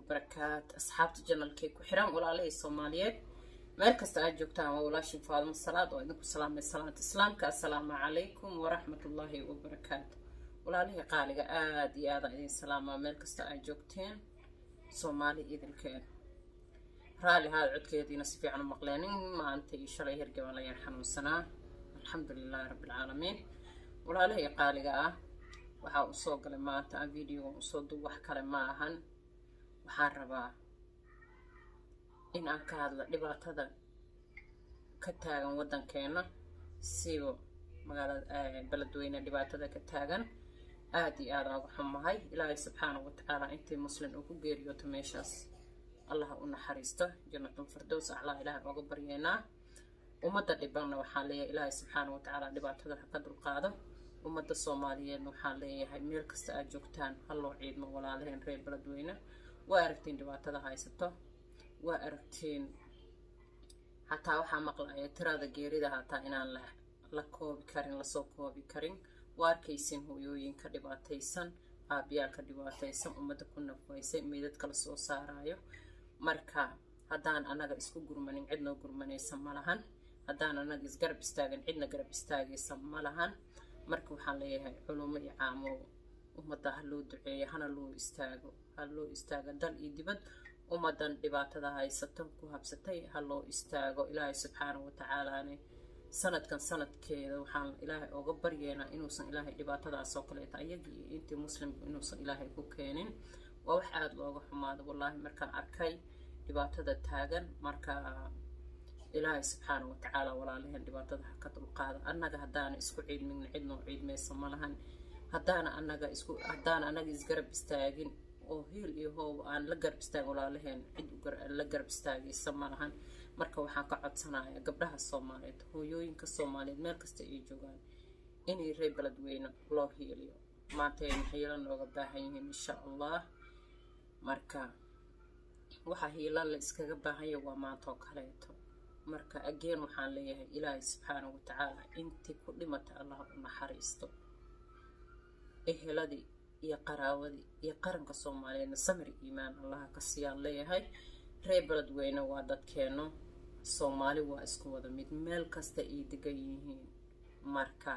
wabarakaat asxaabta janalkay ku xiran walaalahii soomaaliyeed meel kasta aad joogtaan waa walaashin faadimo salaad oo idinku salaamay salaanta islaamka assalaamu calaykum waraxmatullaahi wabarakaatu walaalihii qaaliga aada iyo aadaan idin salaamaa meel kasta aad joogteen soomaali idinkeed raalli haad codkeediina si fiican u maqleenin maanta iyo shalay hergaban layaan xanuunsanaa alxamdu lilaahi rabbilcaalamiin walaalihii qaaliga ah waxaa u soo galay maanta aan videogan usoo dub wax kale ma ahan waxaan rabaa in aan ka hadla dhibaatada ka taagan waddankeena siiba magaalada beledweyne dhibaatada ka taagan aada iyo aada uga xumahay ilaahay subxaanahu watacaala intii muslin uu ku geeriyooto meeshaas allaha u naxariisto jannatul firdows aclaa ilaahay ooga baryeynaa ummadda dhibanna waxaan leeyahay ilaahay subxaanahu watacaala dhibaatada ha ka dulqaado ummadda soomaaliyeedna waxaan leeyahay meel kasta aad joogtaan halloo ciidmo walaalaheen reer beledweyne waa aragtiin dhibaatada haysato waa aragtiin xataa waxaa maqlaya tirada geerida hataa inaan la koobi karin lasoo koobi karin waa arkaysin hooyooyinka dhibaataysan aabiyaalka dhibaataysan ummadda ku nafwaysay meydadka la soo saarayo marka haddaan annaga isku gurmanin cidnoo gurmanaysa ma lahan haddaan annaga isgarab istaagin cidna garab istaagaysa ma lahan marka waxaan leeyahay culumo iyo caamo ummadda ha loo duceeyo hana loo istaago ha loo istaago dal iyo dibad ummaddan dhibaatada haysato ku habsatay ha loo istaago ilaahay subxaanahu watacaalaane sanadkan sanadkeeda waxaan ilaahay ooga baryeynaa inuusan ilaahay dhibaatadaasoo kaleeta ayagii iyo intii muslimku inuusan ilaahay ku keenin waa wax aada looga xumaado wallaahi markaan arkay dhibaatada taagan marka ilaahay subxaana watacaala walaalaheen dhibaatada ha ka dulqaada annaga haddaana isku ciidmigna cidnoo ciidmaysa ma lahan haddaana annaga isku haddaana annaga isgarab istaagin oo hiil iyo hoob aan la garab istaagin walaalaheen cid la garab istaagaysa ma lahan marka waxaan ka codsanayaa gabdhaha soomaaliyeed hooyooyinka soomaaliyeed meel kasta ay joogaan inay reer beledweyne loo hiiliyo maanta aynu hiilo nooga baahan yihiin insha allah marka waxaa hiilo la iskaga baahanya waa maanta oo kaleeto marka ageen waxaan leeyahay ilaahay subxaanahu watacaala intii ku dhimata allah u naxariisto eheladii iyo qaraawadii iyo qaranka soomaaliyeedna samir iimaan allaha ka siiyaan leeyahay reer beledweyne waa dadkeeno soomaali waa isku wada mid meel kasta ay degan yihiin marka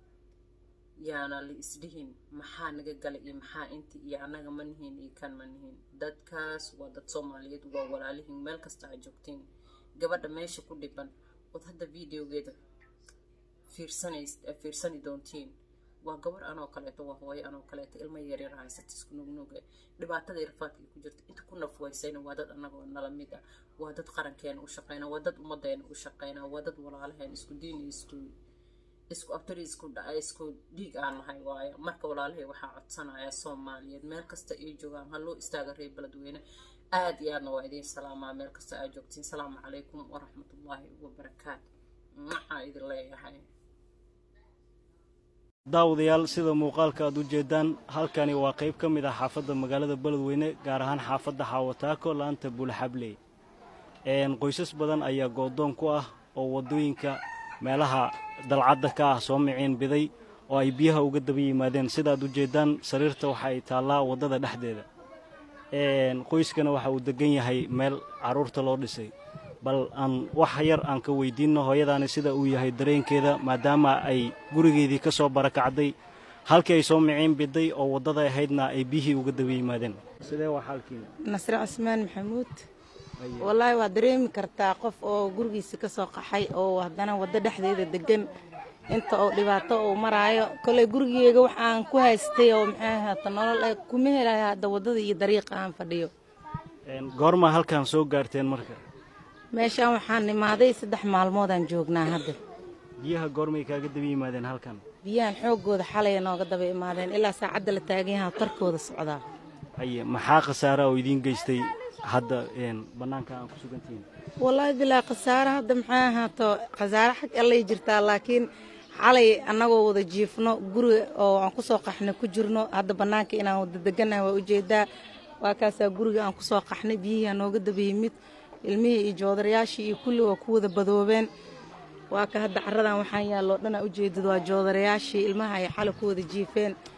yaana la isdhihin maxaa naga galay iyo maxaa inti iyo annaga ma nihiin iyo kan ma nihiin dadkaas waa dad soomaaliyeed waa walaalihiin meel kasta aad joogtiin gabadha meesha ku dhiban ood hadda videogeeda fiirsanays fiirsani doontiin waa gabar anoo kaleeto waa hooyo anoo kaleeto ilmo yaryar haysata isku nugnuga dhibaatada rafaadka ku jirta inta ku nafwaysayna waa dad annagoo nala mid ah waa dad qarankeena u shaqeyna waa dad ummadeena u shaqeyna waa dad walaalaheen isku diin iyo isku isku abtari isku dhaca isku dhiig aan nahay waayo marka walaalahay waxaa codsanayaa soomaaliyeed meel kasta ay joogaan ha loo istaaga reer beledweyne aada iyo aadna waa idiin salaamaa meel kasta aad joogtiin salaamu calaykum waraxmatullaahi wabarakaatu maxaa idin leeyahay daawadayaal sida muuqaalka aad u jeedaan halkani waa qayb ka mid ah xaafadda magaalada beledweyne gaar ahaan xaafadda xaawataako laanta buulaxabley qoysas badan ayaa goodoon ku ah oo waddooyinka meelaha dalcadda ka ah soo miciin biday oo ay biyaha uga daba yimaadeen sidaaad u jeeddaan sariirta waxa ay taallaa waddada dhexdeeda qoyskana waxa uu deggan yahay meel carruurta loo dhisay bal aan wax yar aan ka weydiinno hooyadaani sida uu yahay dareenkeeda maadaama ay gurigeedii ka soo barakacday halkii ay soo miciin biday oo waddada ahaydna ay biyihii uga daba yimaadeen sidee waa xaalkiina nasre cusmaan maxamuud wallaahi waa dareemi kartaa qof oo gurigiisa ka soo qaxay oo haddana waddo dhexdeeda deggan inta oo dhibaato uu maraayo koley gurigeega wax aan ku haystay oo maxay ahaata nolol ay kuma helaya hadda waddada iyo dariiqa aan fadhiyo goormaa halkaan soo gaarteen marka meeshaan waxaan imaaday saddex maalmoodaan joognaa hadda biyaha goormay kaaga daba yimaadeen halkan biyahan xooggooda xalaya nooga daba imaadeen ilaa saacadda la taagan yaha tarkooda socdaa aye maxaa khasaara oo idiin geystay hadda bannaanka aan ku sugantihiin wallaahi bilaa khasaare hadda maxay ahaato khasaare xag allay jirtaa laakiin xalay annagoo wada jiifno guri oo aan kusoo qaxnay ku jirno hadda bannaanka inaan wada degannahay waa ujeedaa waa kaasaa guriga aan kusoo qaxnay biyihii aa nooga daba yimid ilmihii iyo joodarayaashii iyo kulli waa ku wada badoobeen waa ka hadda caradan waxaan yaalloo dhanaa ujeedad waa joodarayaashii ilmaha ay xalay ku wada jiifeen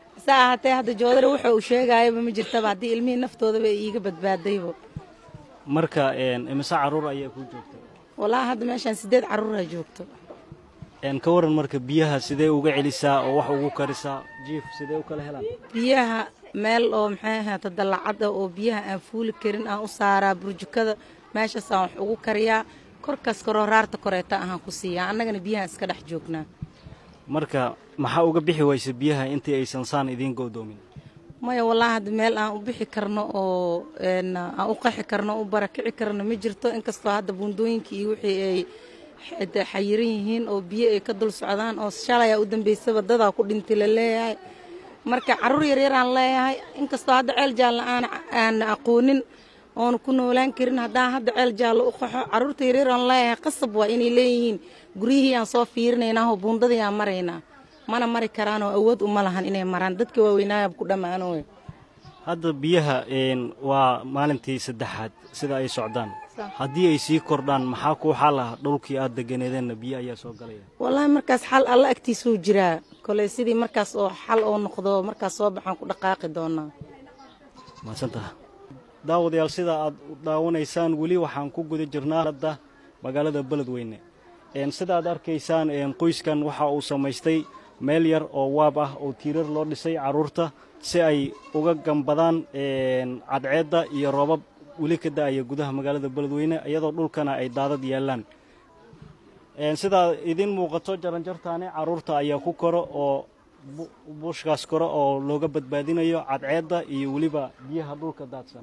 sa ahaatee hadda joodari wuxuu uu sheegayaba ma jirtaba haddii ilmihii naftoodaba ay iiga badbaadaybo marka imise carruur ayaa kuu joogta wallaahi hadda meeshaan siddeed carruuraa joogto ka waran marka biyaha sidee uga celisaa oo wax ugu karisaa jiif sidee u kala helaan biyaha meel oo maxay ahaata dallacad ah oo biyaha aan fuuli karin aan u saaraa burjukada meeshaasaan wax ugu kariyaa korkaas koroo raarta koreeta ahaan ku siiyaa annagana biyahaan iska dhex joognaa marka maxaa uga bixi waysa biyaha intii aysan saan idiin go'doomin maya wallaahi hadda meel aan u bixi karno oo aan u qaxi karno u barakici karno ma jirto inkastoo hadda buundooyinkii iyo wixii ay xayiran yihiin oo biyo ay ka dul socdaan oo shalay aa u dambaysaba dadaa ku dhintay la leeyahay marka carruur yaryaraan leeyahay inkastoo hadda ceel jaalla aan aan aqoonin oonu ku noolaan karin haddaan hadda ceel jaallo u qaxo carruurta yaryaraan leeyahay qasab waa inay leeyihiin guryihii aan soo fiirinaynaa oo buundadii aan maraynaa mana mari karaan oo awood uma lahan inay maraan dadka waaweynaayab ku dhammaanoy hadda biyaha waa maalintii saddexaad sida ay socdaan haddii ay sii kordhaan maxaa kuu xal ah dhulkii aad deganeedeenna biyo ayaa soo galaya wallaahi markaas xal alla agtiisuu jiraa koley sidii markaas oo xal oo noqdo markaas soo baxaan ku dhaqaaqi doonaa maadsantaha daawadayaal sida aad daawanaysaan weli waxaan ku guda jirnaa hadda magaalada beledweyne sida aad arkaysaan qoyskan waxa uu samaystay meel yar oo waab ah oo tiirar loo dhisay carruurta si ay uga gambadaan cadceedda iyo roobab weli ka da'aya gudaha magaalada beledweyne iyadoo dhulkana ay daadad yaallaan sidaa idiin muuqato jaranjartaani carruurta ayaa ku koro oo buushkaas koro oo looga badbaadinayo cadceedda iyo weliba biyaha dhulka daadsan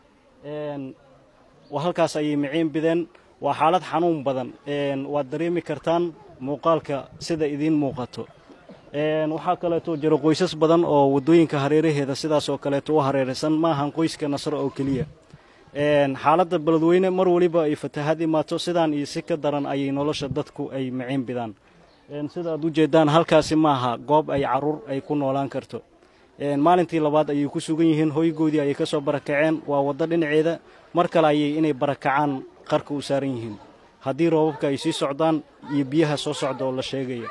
halkaas ayay miciin bideen waa xaalad xanuun badan waad dareemi kartaan muuqaalka sida idiin muuqato waxaa kaleeto jiro qoysas badan oo waddooyinka hareeraheeda sidaas oo kaleeto u hareeraysan ma ahan qoyska nasro oo keliya xaaladda beledweyne mar weliba ay fatahaad imaato sidaan iyo si ka daran ayay nolosha dadku ay miciin bidaan sida aad u jeeddaan halkaasi maaha goob ay carruur ay ku noolaan karto maalintii labaad ayay ku sugan yihiin hoygoodii ayay ka soo barakaceen waa waddo dhinaceeda mar kale ayay inay barakacaan qarka u saaran yihiin haddii roobabka ay sii socdaan iyo biyaha soo socda oo la sheegaya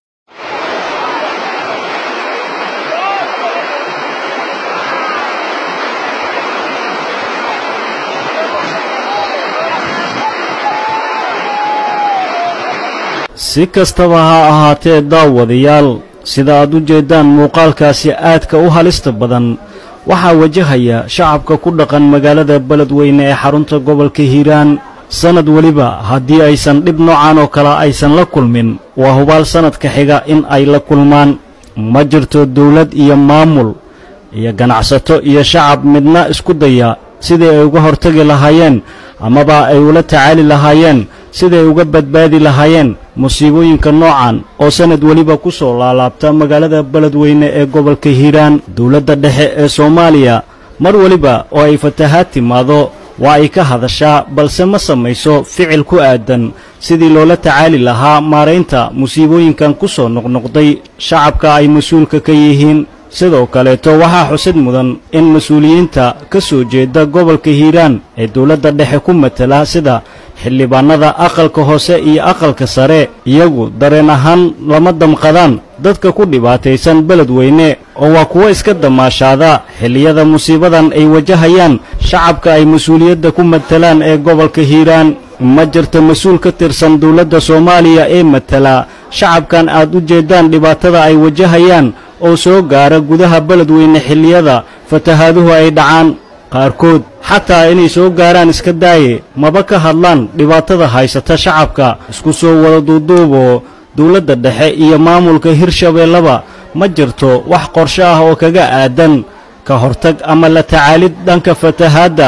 si kastaba ha ahaatee daawadayaal sida aad u jeeddaan muuqaalkaasi aadka u halista badan waxaa wajahaya shacabka ku dhaqan magaalada beledweyne ee xarunta gobolka hiiraan sannad weliba haddii aysan dhib noocan oo kale aysan la kulmin waa hubaal sannadka xiga in ay la kulmaan ma jirto dawlad iyo maamul iyo ganacsato iyo shacab midna isku daya sidii ay uga hortagi lahaayeen amaba ay ula tacaali lahaayeen siday uga badbaadi lahaayeen musiibooyinka noocan oo sannad weliba ku soo laalaabta magaalada beledweyne ee gobolka hiiraan dawladda dhexe ee soomaaliya mar weliba oo ay fatahaad timaado waa ay ka hadashaa balse ma samayso ficil ku aadan sidii loola tacaali lahaa maaraynta musiibooyinkan ku soo noqnoqday shacabka ay mas-uulka ka yihiin sidoo kaleeto waxaa xusid mudan in mas-uuliyiinta ka soo jeeda gobolka hiiraan ee dawladda dhexe ku matala sida xildhibaannada aqalka hoose iyo aqalka sare iyagu dareen ahaan lama damqadaan dadka ku dhibaataysan beledweyne oo waa kuwo iska damaashaada xilliyada musiibadan ay wajahayaan shacabka ay mas-uuliyadda ku matalaan ee gobolka hiiraan ma jirta mas-uul ka tirsan dawladda soomaaliya ee matala shacabkan aad u jeeddaan dhibaatada ay wajahayaan oo soo gaara gudaha beledweyne xilliyada fatahaaduhu ay dhacaan qaarkood xataa inay soo gaaraan iska daaye maba ka hadlaan dhibaatada haysata shacabka isku soo wada duuduuboo dawladda dhexe iyo maamulka hirshabeellaba ma jirto wax qorshe ah oo kaga aadan ka hortag ama la tacaalid dhanka fatahaadda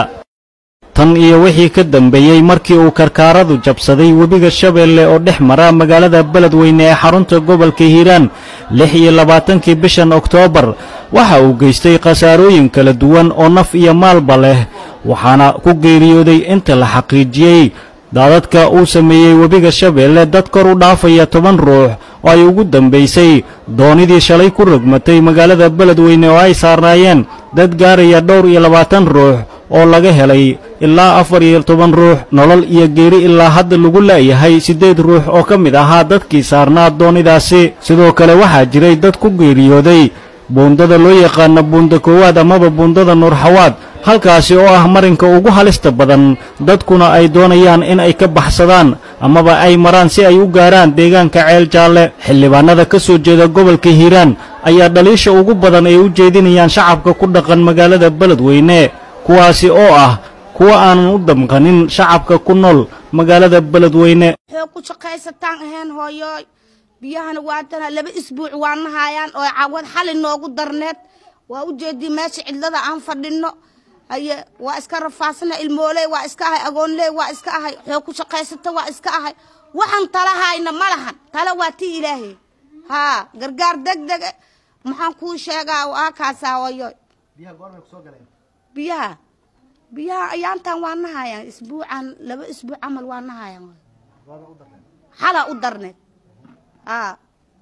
tan iyo wixii ka dambeeyey markii uu karkaaradu jabsaday webiga shabeelle oo dhex mara magaalada beledweyne ee xarunta gobolka hiiraan lix iyo labaatankii bishan oktoobar waxa uu geystay khasaarooyin kala duwan oo naf iyo maalba leh waxaana ku geeriyooday inta la xaqiijiyey daadadka uu sameeyey webiga shabeelle dad kor u dhaafaya toban ruux oo ay ugu dambaysay doonidii shalay ku rogmatay magaalada beledweyne oo ay saarnaayeen dad gaaraya dhowr iyo labaatan ruux oo laga helay ilaa afar iyo toban ruux nolol iyo geeri ilaa hadda lagu la'yahay siddeed ruux oo ka mid ahaa dadkii saarnaa doonidaasi sidoo kale waxaa jiray dad ku geeriyooday buundada loo yaqaana buunda koowaad amaba buundada nuurxawaad halkaasi oo ah marinka ugu halista badan dadkuna ay doonayaan in ay ka baxsadaan amaba ay maraan si ay u gaaraan deegaanka ceel jaalle xildhibaanada ka soo jeeda gobolka hiiraan ayaa dhaliisha ugu badan ay u jeedinayaan shacabka ku dhaqan magaalada beledweyne kuwaasi oo ah kuwa aanan u damqanin shacabka ku nool magaalada beledweyne waxay ku shaqaysataan ahayn hooyooy biyahana waatana laba isbuuc waa nahayaan oo cawad xali noogu darneed waa u jeedii meesha cidlada aan fadhinno haye waa iska rafaasana ilmooley waa iska ahay agoonley waa iska ahay waxay ku shaqaysata waa iska ahay waxaan talahayna ma lahan tala waa tii ilaahay haa gargaar deg deg maxaan kuu sheegaa waa kaasaa hooyooy biyaha biyaha ayaantan waa nahayaan isbuucan laba isbuuc camal waa nahayaan xala u darneed haa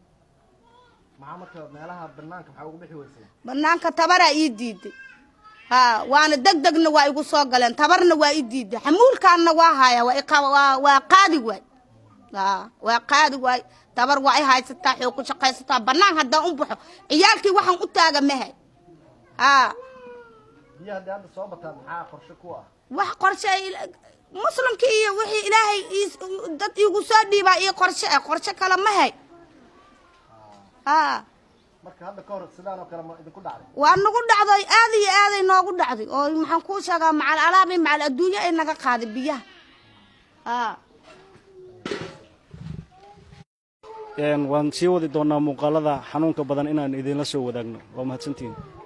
banaanka tabaraa ii diiday haa waana deg degna waa igu soo galeen tabarna waa ii diiday xamuulkaanna waa haya waa iqa- waa- waa qaadi waay haa waa qaadi waay tabar waa i haysataa xoog ku shaqaysataa banaan haddaan u baxo ciyaalkii waxaan u taaga mahay haa wax qorshe ay- muslimka iyo wixii ilaahay iis- dad iigu soo dhiibaa iyo qorshe ah qorshe kale ma hay haa waa nagu dhacday aad iyo aaday noogu dhacday oo maxaan kuu sheegaa macal alaabi macal adduunyo ay naga qaaday biyaha haa waan sii wadi doonaa muuqaalada xanuunka badan inaan idinla soo wadaagno waa mahadsantihiin